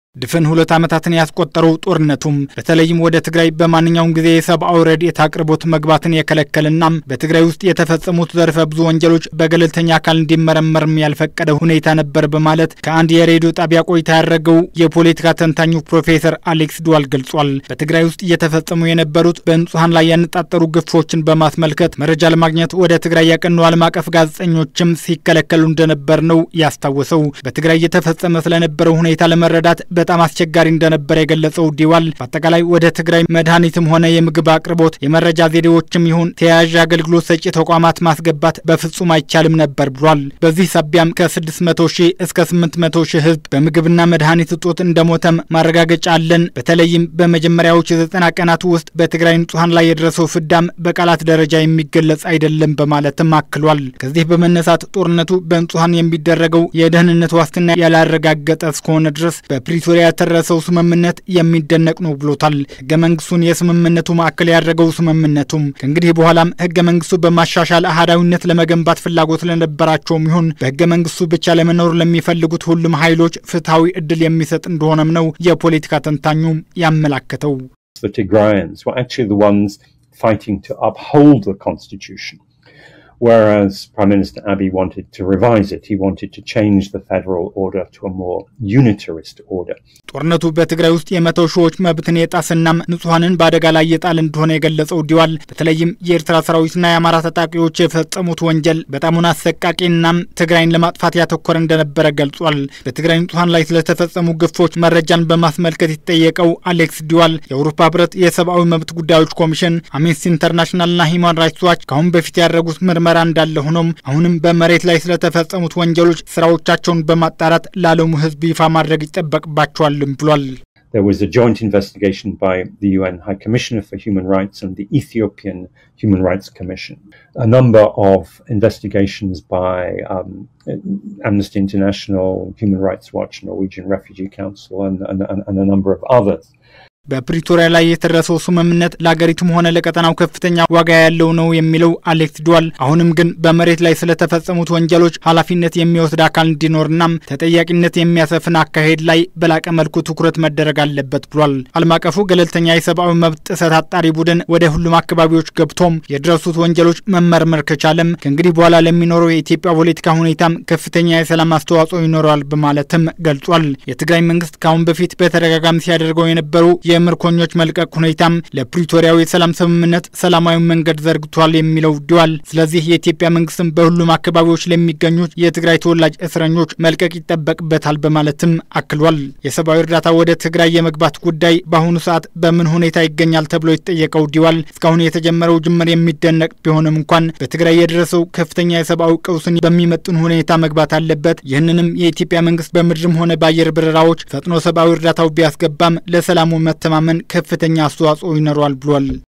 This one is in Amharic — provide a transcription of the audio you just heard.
ድፍን ሁለት ዓመታትን ያስቆጠረው ጦርነቱም በተለይም ወደ ትግራይ በማንኛውም ጊዜ የሰብአዊ ረድኤት አቅርቦት መግባትን የከለከልና በትግራይ ውስጥ የተፈጸሙት ዘርፈ ብዙ ወንጀሎች በገለልተኛ አካል እንዲመረመርም ያልፈቀደ ሁኔታ ነበር በማለት ከአንድ የሬዲዮ ጣቢያ ቆይታ ያደረገው የፖለቲካ ተንታኙ ፕሮፌሰር አሌክስ ዱዋል ገልጿል። በትግራይ ውስጥ እየተፈጸሙ የነበሩት በንጹሐን ላይ ያነጣጠሩ ግፎችን በማስመልከት መረጃ ለማግኘት ወደ ትግራይ ያቀኑ ዓለም አቀፍ ጋዜጠኞችም ሲከለከሉ እንደነበር ነው ያስታወሰው። በትግራይ እየተፈጸመ ስለነበረው ሁኔታ ለመረዳት በጣም አስቸጋሪ እንደነበረ የገለጸው ዲዋል በአጠቃላይ ወደ ትግራይ መድኃኒትም ሆነ የምግብ አቅርቦት የመረጃ ዘዴዎችም ይሁን ተያያዥ አገልግሎት ሰጪ ተቋማት ማስገባት በፍጹም አይቻልም ነበር ብሏል። በዚህ ሳቢያም ከ600 ሺህ እስከ 800 ሺህ ሕዝብ በምግብና መድኃኒት እጦት እንደሞተም ማረጋገጫ አለን። በተለይም በመጀመሪያዎቹ የዘጠና ቀናት ውስጥ በትግራይ ንጹሐን ላይ የደረሰው ፍዳም በቃላት ደረጃ የሚገለጽ አይደለም በማለትም አክሏል። ከዚህ በመነሳት ጦርነቱ በንጹሐን የሚደረገው የደህንነት ዋስትና ያላረጋገጠ እስከሆነ ድረስ በፕሪቶሪያ የተደረሰው ስምምነት የሚደነቅ ነው ብሎታል። ህገ መንግስቱን የስምምነቱ ማዕከል ያደረገው ስምምነቱም ከእንግዲህ በኋላም ህገ መንግስቱ በማሻሻል አህዳዊነት ለመገንባት ፍላጎት ለነበራቸውም ይሁን በህገ መንግስቱ ብቻ ለመኖር ለሚፈልጉት ሁሉም ኃይሎች ፍትሐዊ እድል የሚሰጥ እንደሆነም ነው የፖለቲካ ተንታኙ ያመላከተው። The Tigrayans were actually the ones fighting to uphold the constitution. Whereas Prime Minister Abiy wanted to revise it, he wanted to change the federal order to a more unitarist order. ጦርነቱ በትግራይ ውስጥ የመቶ ሺዎች መብትን የጣስናም ንጹሐንን በአደጋ ላይ የጣል እንደሆነ የገለጸው ዲዋል በተለይም የኤርትራ ሰራዊትና የአማራ ታጣቂዎች የፈጸሙት ወንጀል በጣሙን አሰቃቂናም ትግራይን ለማጥፋት ያተኮረ እንደነበረ ገልጿል። በትግራይ ንጹሐን ላይ ስለተፈጸሙ ግፎች መረጃን በማስመልከት የተጠየቀው አሌክስ ዲዋል የአውሮፓ ህብረት የሰብአዊ መብት ጉዳዮች ኮሚሽን፣ አምነስቲ ኢንተርናሽናልና ሂውማን ራይትስ ዋች ከአሁን በፊት ያደረጉት ምርመራ እንዳለ ሆኖም አሁንም በመሬት ላይ ስለተፈጸሙት ወንጀሎች ስራዎቻቸውን በማጣራት ለዓለሙ ህዝብ ይፋ ማድረግ ይጠበቅባቸዋልም ብሏል። There was a joint investigation by the UN High Commissioner for Human Rights and the Ethiopian Human Rights Commission. A number of investigations by um, Amnesty International, Human Rights Watch, Norwegian Refugee Council, and, and, and a number of others. በፕሪቶሪያ ላይ የተደረሰው ስምምነት ለአገሪቱም ሆነ ለቀጠናው ከፍተኛ ዋጋ ያለው ነው የሚለው አሌክስ ዱዋል፣ አሁንም ግን በመሬት ላይ ስለተፈጸሙት ወንጀሎች ኃላፊነት የሚወስድ አካል እንዲኖርናም ተጠያቂነት የሚያሰፍን አካሄድ ላይ በላቀ መልኩ ትኩረት መደረግ አለበት ብሏል። ዓለም አቀፉ ገለልተኛ የሰብአዊ መብት ጥሰት አጣሪ ቡድን ወደ ሁሉም አካባቢዎች ገብቶም የደረሱት ወንጀሎች መመርመር ከቻለም ከእንግዲህ በኋላ ለሚኖረው የኢትዮጵያ ፖለቲካ ሁኔታም ከፍተኛ የሰላም አስተዋጽኦ ይኖረዋል በማለትም ገልጿል። የትግራይ መንግስት ከአሁን በፊት በተደጋጋሚ ሲያደርገው የነበሩ የምርኮኞች መልቀቅ ሁኔታም ለፕሪቶሪያው የሰላም ስምምነት ሰላማዊ መንገድ ዘርግቷል የሚለው ዲዋል፣ ስለዚህ የኢትዮጵያ መንግስትም በሁሉም አካባቢዎች ለሚገኙት የትግራይ ተወላጅ እስረኞች መልቀቅ ይጠበቅበታል በማለትም አክሏል። የሰብአዊ እርዳታ ወደ ትግራይ የመግባት ጉዳይ በአሁኑ ሰዓት በምን ሁኔታ ይገኛል ተብሎ የተጠየቀው ዲዋል እስካሁን የተጀመረው ጅምር የሚደነቅ ቢሆንም እንኳን በትግራይ የደረሰው ከፍተኛ የሰብአዊ ቀውስን በሚመጥን ሁኔታ መግባት አለበት። ይህንንም የኢትዮጵያ መንግስት በምድርም ሆነ በአየር በረራዎች ፈጥኖ ሰብአዊ እርዳታው ቢያስገባም ለሰላሙ መተማመን ከፍተኛ አስተዋጽኦ ይኖረዋል ብሏል።